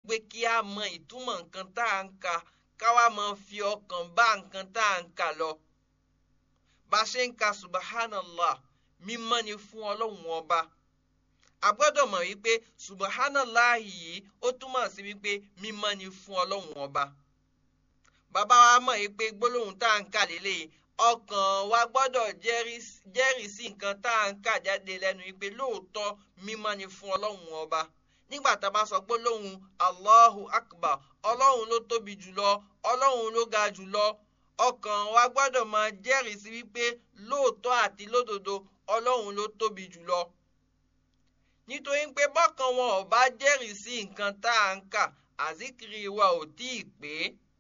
pé kí a mọ ìtumọ̀ nǹkan tá à ń kà káwa máa fi ọkàn bá nǹkan tá à ń kà lọ. bá a ṣe ń ka subhanallah mímọ́ ni fún ọlọ́run ọba. a gbọ́dọ̀ mọ̀ wípé subhanallah yìí ó túmọ̀ sí wípé mímọ́ ni fún ọlọ́run ọba. bàbá wa mọ̀ wípé gbólóhùn tá à ń kà lélẹ́yìí ọkàn wa gbọ́dọ̀ jẹ́rìí sí nǹkan tá à ń kà jáde lẹ́nu wípé lóòótọ́ mímọ́ ni fún ọlọ́run ọba nígbà tá a bá sọ pé lóhùn allahu akbar ọlọ́run ló tóbi jùlọ ọlọ́run ló ga jùlọ ọkàn wa gbọ́dọ̀ máa jẹ́rìí sí wípé lóòótọ́ àti lódodo ọlọ́run ló tóbi jùlọ nítorí pé bọ́kàn wọn ò bá jẹ́rìí sí nǹkan tá à ń kà àzíkiri wa ò tí ì pé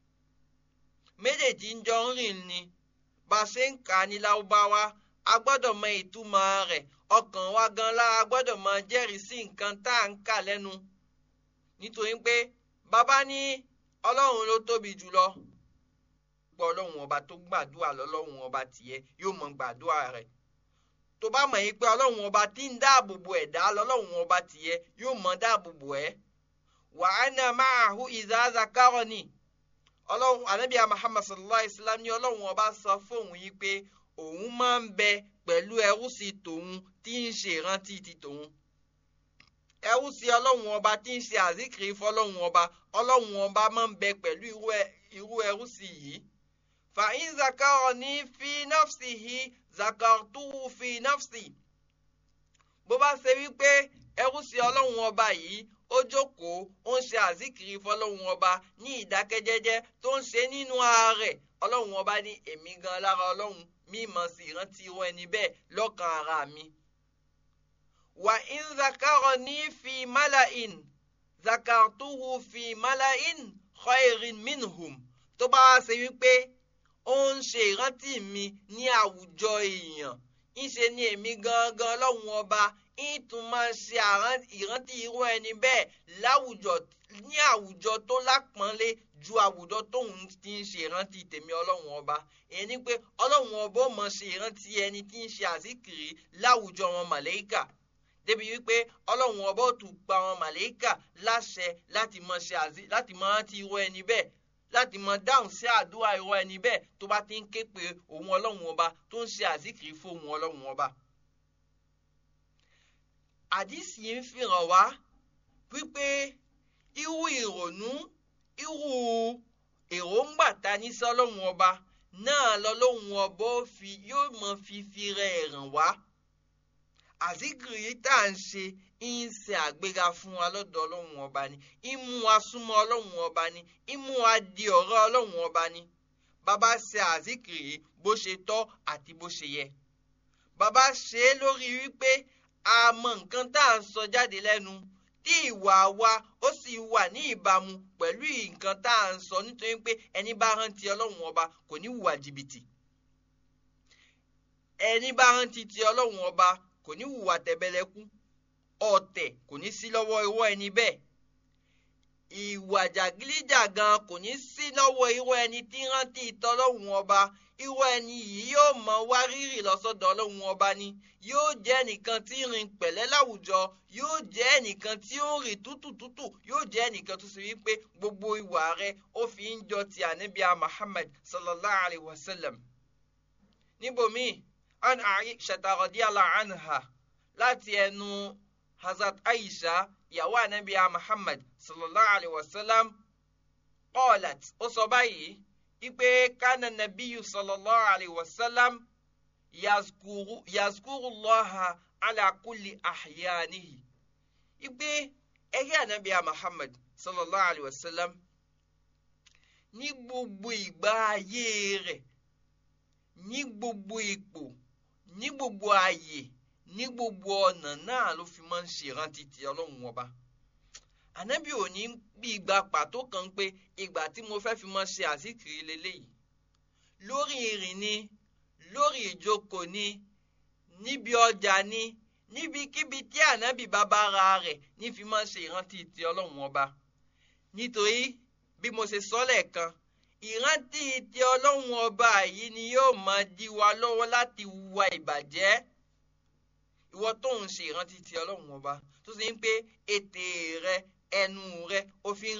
méjèèjì ń jọ ń rìn ni bá a ṣe ń kà á ní lárúbáwá a gbọ́dọ̀ mọ ìtumọ̀ rẹ̀ ọkàn wa gan lára gbọ́dọ̀ mọ jẹ́rìí sí nǹkan tá à ń kà lẹ́nu nítorí pé bàbá ní ọlọ́run ló tóbi jùlọ pọ̀ ọlọ́run ọba tó gbàdúrà lọ́lọ́run ọba tìyẹ yóò mọ gbàdúrà rẹ̀ tó bá mọ̀ yín pé ọlọ́run ọba tí ń dáàbò bo ẹ̀dá lọ́lọ́run ọba tìyẹ yóò mọ dáàbò bo ẹ̀ wa ana ma'ahu idha zakarani ọlọ́run anabiya muhammad sallallahu alayhi wa sallam ní ọlọ́run ọba sọ fóun yìí pé òun máa ń bẹ pẹ̀lú ẹrú sí tòun tí ń ṣe ìrántí ti tòun ẹrú sí ọlọ́run ọba tí ń ṣe àzíkiri fọlọ́run ọba ọlọ́run ọba máa ń bẹ pẹ̀lú irú ẹrú sí yìí fa in zakarani fi nafsihi zakartuhu fi nafsi bó bá ṣe wípé ẹrú sí ọlọ́run ọba yìí ó jókòó ó ń ṣe àzíkiri fọlọ́run ọba ní ìdákẹ́jẹ́jẹ́ tó ń ṣe nínú ààrẹ ọlọ́run ọba ní èmi gan lára ọlọ́run mímọ̀ sí ìrántí irú ẹni bẹ́ẹ̀ lọ́kàn ara mi. wà ń zakarọ̀ ní fi malain zakartuhu fi malain khairin minhum tó bá wá ṣe wípé ó ń ṣe ìrántí mi ní àwùjọ èèyàn ń ṣe ní èmi gangan ọlọ́run ọba ìtún máa ń ṣe ìrántí irú ẹni bẹ́ẹ̀ láwùjọ ní àwùjọ tó lápọ́nlé ju àwùjọ tóun ti ń ṣe ìrántí tèmi ọlọ́run ọba èyí ni pé ọlọ́run ọba ó mọ̀ ṣe ìrántí ẹni tí ń ṣe àzíkiri láwùjọ wọn màlẹ́kà débi wípé ọlọ́run ọba ó tún pa wọn màlẹ́kà láṣẹ láti mọ̀ ṣe àzí láti mọ̀ rántí irú ẹni bẹ́ẹ̀ láti mọ̀ dáhùn sí àdúrà irú ẹni bẹ́ẹ̀ tó bá ti ń ké pe òun ọlọ́run ọba tó ń ṣe àzíkiri fún òun ọlọ́run ọba àdìsí ń fihàn wá wípé irú ìrònú irú èròǹgbà ta ní sọ́lọ́hún ọba náà lọ́lọ́hún ọba yóò mọ fífi rẹ̀ ràn wá àzíkiri tá à ń ṣe ń ṣe àgbéga fún wa lọ́dọ̀ ọlọ́hún ọba ni ń mú wa súnmọ́ ọlọ́hún ọba ni ń mú wa di ọ̀rọ̀ ọlọ́hún ọba ni bàbá ṣe àzíkiri bó ṣe tọ́ àti bó ṣe yẹ bàbá ṣe é lórí wípé a mọ nǹkan tá à ń sọ jáde lẹ́nu tí ìwà wa ó sì wà ní ìbámu pẹ̀lú nǹkan tá à ń sọ nítorí pé ẹni bá rántí ọlọ́run ọba kò ní hùwà jìbìtì ẹni bá rántí ti ọlọ́run ọba kò ní hùwà tẹ̀bẹ̀lẹ̀kú ọ̀tẹ̀ kò ní sí lọ́wọ́ irú ẹni bẹ́ẹ̀ ìwà jàgídíjàgan kò ní sí lọ́wọ́ irú ẹni tí rántí ìtọ́lọ́run ọba irú ẹni yìí yóò mọ wá rírì lọ́sọ̀dọ̀ ọlọ́run ọba ni yóò jẹ́ ẹnìkan tí ń rìn pẹ̀lẹ́ láwùjọ yóò jẹ́ ẹnìkan tí ó ń rìn tútùtútù yóò jẹ́ ẹnìkan tó ṣe wípé gbogbo ìwà rẹ̀ ó fi ń jọ ti ànábìá Muhammad sallallahu alayhi wa sallam. níbòmí an Aisha radiyallahu anha láti ẹnu Hazrat Aisha ìyàwó ànábìá Muhammad sallallahu alayhi wa sallam qalat ó sọ báyìí ipe kana nabiyu sallallahu alayhi wa sallam yazkuru yazkuru llaha ala kulli ahyanihi ipe ẹyẹ anabiya muhammad sallallahu alayhi wa sallam ní gbogbo ìgbà ayé rẹ̀ ní gbogbo ipò ní gbogbo ààyè ní gbogbo ọ̀nà náà ló fi máa ń ṣe ìrántí ti ọlọ́run ọba ànábì ò ní bí ìgbà pàtó kan pé ìgbà tí mo fẹ́ fi mọ ṣe àzíkiri leléyìí lórí ìrìn ni lórí ìjókòó ni níbi ọjà ni níbikíbi tí ànábì bàbá ra rẹ̀ ní fi mọ ṣe ìrántí ti ọlọ́run ọba nítorí bí mo ṣe sọ lẹ́ẹ̀kan ìrántí ti ọlọ́run ọba yìí ni yóò máa dí wa lọ́wọ́ láti hùwà ìbàjẹ́ ìwọ tó ń ṣe ìrántí ti ọlọ́run ọba tó ṣe ń pé ètè rẹ ẹnu rẹ ó fi ń